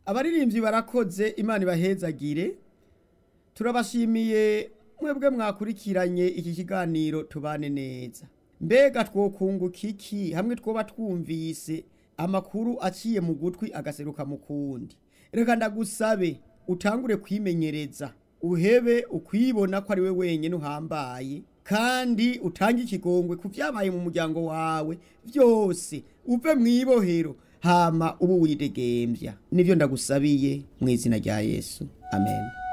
abaririmbyi barakoze imana ibahezagire turabashimiye mwebwe mwakurikiranye iki kiganiro tubane neza mbega twokunguka iki hamwe twoba twumvise amakuru aciye mu gutwi agaseruka mu kundi reka ndagusabe utangure kwimenyereza uhebe ukwibona ko ari we wenyine uhambaye kandi utange ikigongwe ku byabaye mu muryango wawe byose uve mu ibohero hama ubu widegembya nibyo ndagusabiye mu izina rya yesu amen